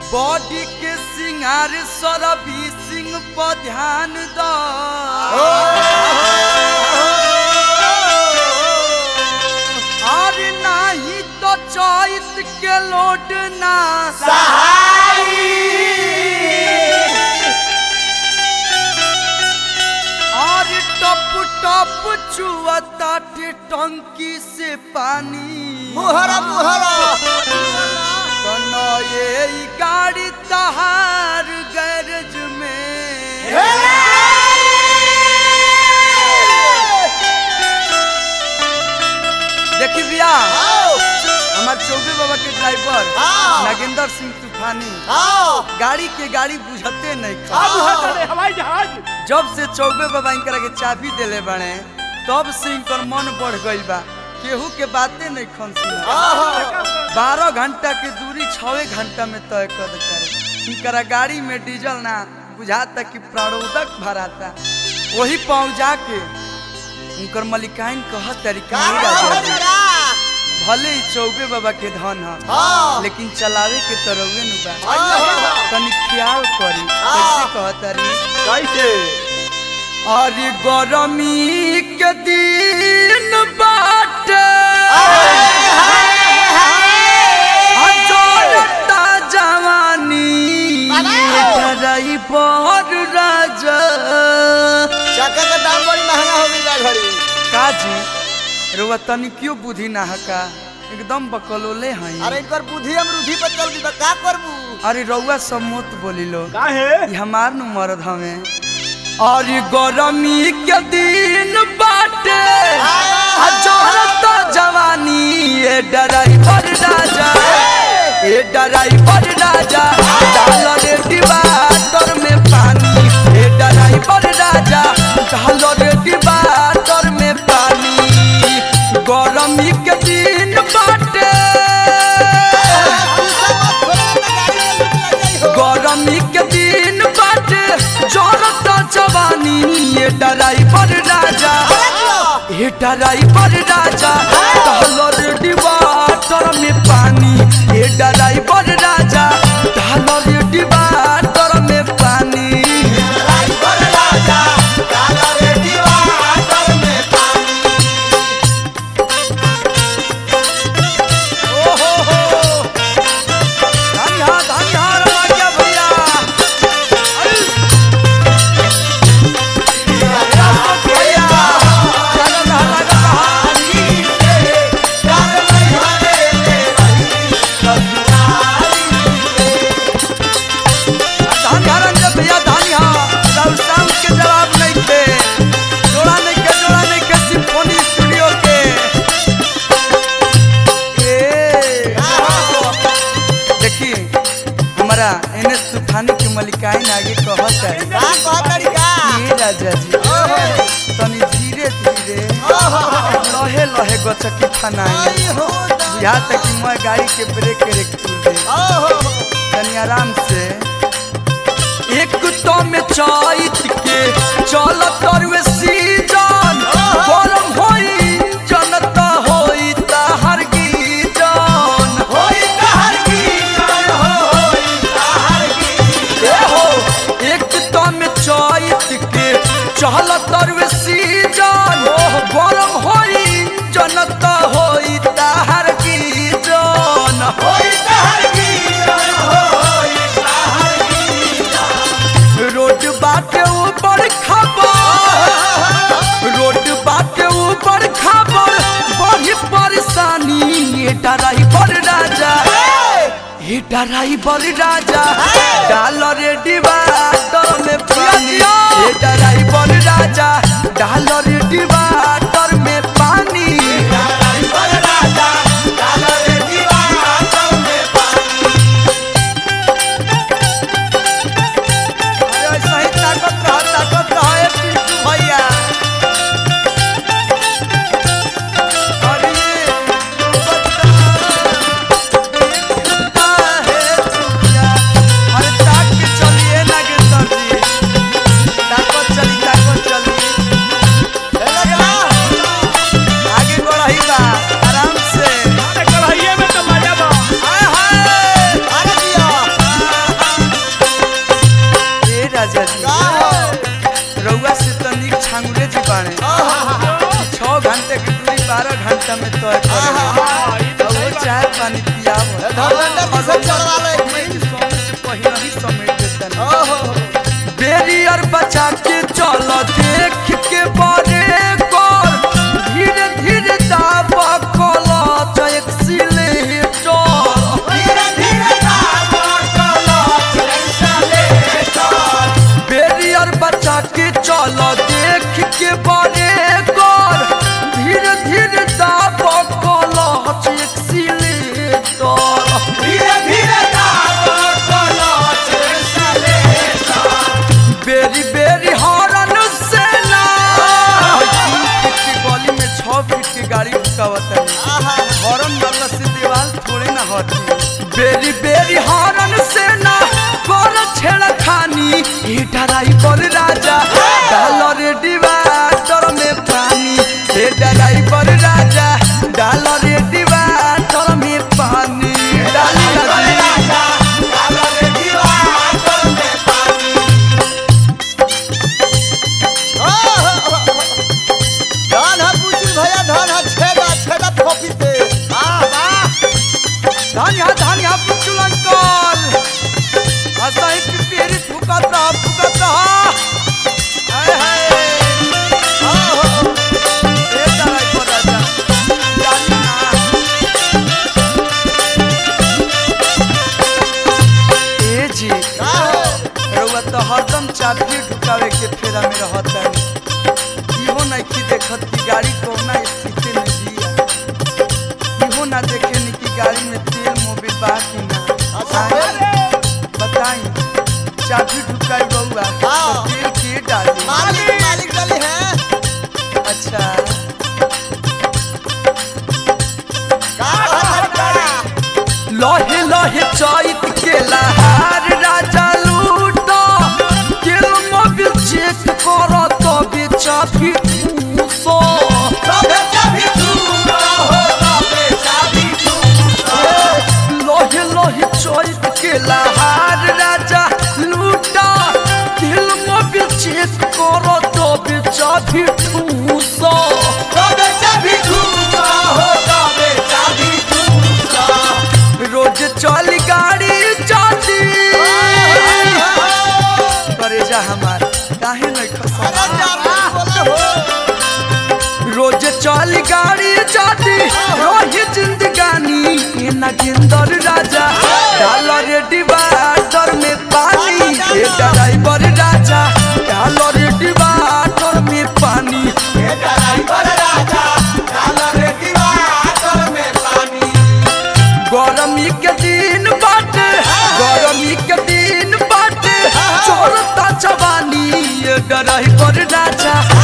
Body के सिंगार सरबी सिंह पर ध्यान दो और नाही तो चॉइस के लोड ना और टप टप चुअता टंकी से पानी मुहरा मुहरा कनो ये ई गाड़ी तहार गैरेज में देखी भैया हमार चौबे बाबा के ड्राइवर हाँ। नागेंद्र सिंह तूफानी आओ गाड़ी के गाड़ी बुझते नहीं खा अब हवाई जहाज जब से चौबे बाबा इनकरा के चाबी देले बने तब से इनकर मन बढ़ गइल बा केहू के बातें नहीं खन सुना बारह घंटा के दूरी छवे घंटा में तय कर देता रे इनकरा गाड़ी में डीजल ना बुझाता कि प्राणोदक भराता वही पहुंचा के उनकर मलिकाइन कह तरीका भले ही चौबे बाबा के धन ह हाँ। लेकिन चलावे के तरवे नु बा हाँ। तनी ख्याल करी हाँ। कैसे कहतारी कैसे अरे गरमी के दिन बाटे अजोरता जवानी डराई बर राजा चक्का का दाम बड़ी महंगा हो गई बा घड़ी काजी रुआ तनी क्यों बुद्धि ना हका एकदम बकलोले हैं अरे इनकर बुद्धि हम रुधि पर चल गई बा का करबू अरे रउआ सब मत बोली लो काहे ई हमार नु मरद हवे और ई गरमी के दिन बाटे अजोरता जवानी ए ड्राइवर राजा ए ड्राइवर राजा डाल रे डिवाटर में पानी ए ड्राइवर राजा डाल रे डिवाटर में पानी गरमी के दिन बाटे गरमी के दिन बाटे जरता जवानी ये ड्राइवर राजा ये ड्राइवर राजा डालर डिवाटर में पानी ये ड्राइवर राजा डालर डिवाटर में पानी ओ हो हो धन्यवाद धन्यवाद राजा भैया अरे भैया चलो लगा धान जब भैया धानी हा राउर साउंड के जवाब नहीं थे जोड़ा नहीं के जोड़ा नहीं के सिम्फोनी स्टूडियो के ए देखी हमारा एन एस तूफानी के मलिकाइन आगे कहत है का कह तरीका ये राजा जी तनी धीरे धीरे लहे लहे गचकी फनाई आई हो यहाँ तक कि मैं गाड़ी के ब्रेक रेक खुल दे ओहो तनी आराम से एक तो में चैत के चल तरवे सीजन गरम होई जनता होई ताहर गीजन होई ताहर गीजन होई ताहर गीजन हो एक तो में चैत के चल तरवे सीजन गरम होई जनता होई ताहर गीजन होई ताहर गीजन होई ताहर रोड बाटे ऊपर खबर रोड बाटे ऊपर खबर बड़ी परेशानी ये ड्राइवर राजा ये ड्राइवर राजा डाल रे डिवाटर में पानी ये ड्राइवर राजा डाल रे डिवाटर में पानी ड्राइवर राजा डाल रे डिवाटर में पानी अरे ऐसा ही ताकत रहा ताकत रहा है पिंटू भैया अरे बता है चुपिया अरे ताक के चलिए ना के सर जी ताकत चली ताकत चली लगा धर्मेंद्र जी से चढ़वा ले एक समय मिनट। समय से पहले ही समेट देता ना ओहो बेरियर बचा के चल देख के बड़े कर धीरे धीरे दाब कला चैक सिलेटर बेरियर बचा के चल देख के बड़े कर धीरे धीरे दाब कला चैक सिलेटर बेरी बेरी हॉर्न से ना तीन फीट की गली में छह फीट की गाड़ी रुकावत है आहा हॉर्न मारला से दीवार थोड़े ना हटी बेरी बेरी हॉर्न से ना कर छेड़ खानी ये ड्राइवर राजा डाल रे डिवाटर में पानी ये ड्राइवर राजा डाल रे डिवाटर में पानी डाली राजा धन है पूछी भैया धन है छेदा छेदा थोपी से हाँ वाह धान यहाँ धान यहाँ पुचुल अंकल असही पिपेरी फुकत रहा फुकत रहा हाय हाय ओहो ए तारा को राजा जानी ना ए जी का है रउआ तो हरदम चाबी ढुकावे के फेरा में रहता है इहो नहीं कि देखत कि गाड़ी कौना स्थिति में बिया इहो ना देखे ni कि गाड़ी में तेल मोबिल बा कि ना अच्छा, आएं? बताई चाबी ढुकाई रउआ तो हाँ। तेल के डाली मालिक मालिक डली है अच्छा का कहत है लहे लहे चैत के लहार राजा लूटा तेल मोबिल चेक कर तो बेचा भी सो लोहे लोहे चोइत के लहार राजा लूटा दिल मोबिल चेक करो तो बेचा भी ठूसो रोज चल गाड़ी जाती करे जा हमार काहे नहीं अरे खसा जाबे बोला हो रोज चल गाड़ी जाती रोही जिंदगानी ये नगिंदर राजा डाल रे डिवाइडर में पानी ये ड्राइवर राजा डाल रे डिवाइडर में पानी गरमी के दिन बाटे गरमी के दिन बाटे चोरता जवानी ये ड्राइवर राजा